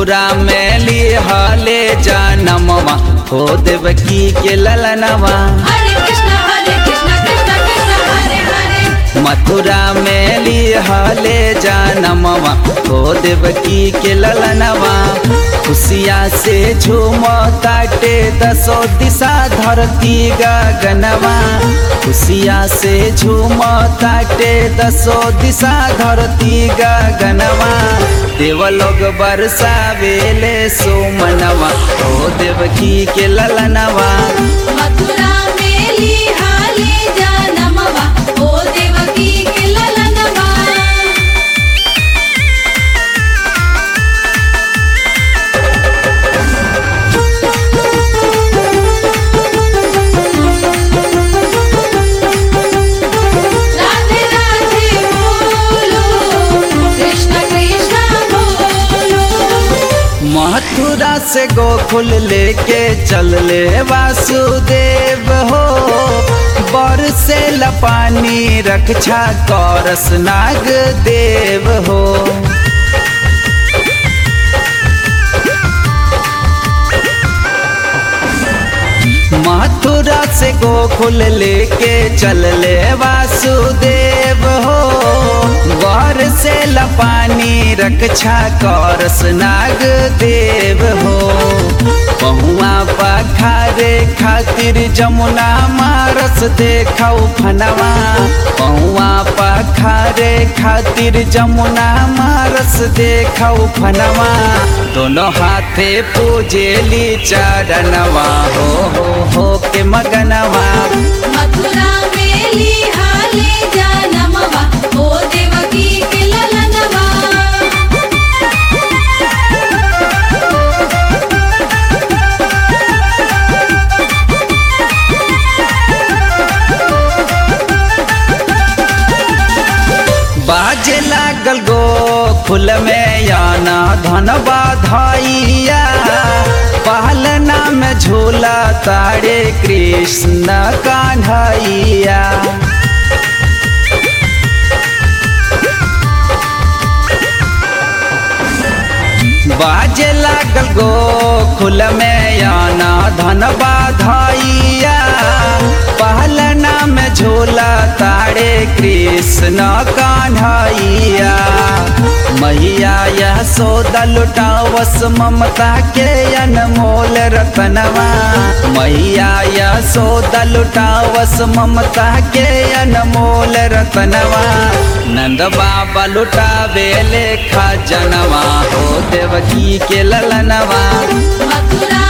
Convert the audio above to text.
मथुरा में लिहले जनमवा हो देवकी के ललनवा हरे कृष्ण हरे कृष्ण कृष्ण कृष्ण हरे हरे मथुरा में लिहले जनमवा हो देवकी के ललनवा खुशिया से झूम ताटे दसो दिशा धरती गगनवा खुशिया से झूम ताटे दसो दिशा धरती गगनवा देवलोग बरसावेले सोमनवा हो देवकी के ललनवा मथुरा में लिहाले जनमवा ओ देवकी के ललनवा राधे राधे बोलो कृष्ण कृष्ण बोलो मथुरा से गोकुल लेके चल ले वासुदेव हो बर से लपानी रक्षा करस नाग देव हो मथुरा से गोकुल लेके चल ले वासुदेव हो वर से लपानी रक्षा करस नाग देव हो पहुआ पखारे खातिर जमुना मारस देखौ फनवा पहुआ पखारे खातिर जमुना मारस देखौ फनवा दोनों हाथे पूजेली चरणवा हो हो हो के मगनवा मथुरा में लिहाले जनमवा ओ देवकी के ललनवा बाजे लागल गो फूल में याना धन बाधाइया पहलना में झूला तारे कृष्ण कान्हैया बाजे लागल गो खुल में याना धन बाधाइया पहलना में झूला तारे कृष्ण कान्हैया मैया यह सौदा लुटावस ममता के अनमोल रतनवा मैया यह सौदा लुटावस ममता के अनमोल रतनवा नंद बाबा लुटावे लेखा जनवा हो देवकी के ललनवा मथुरा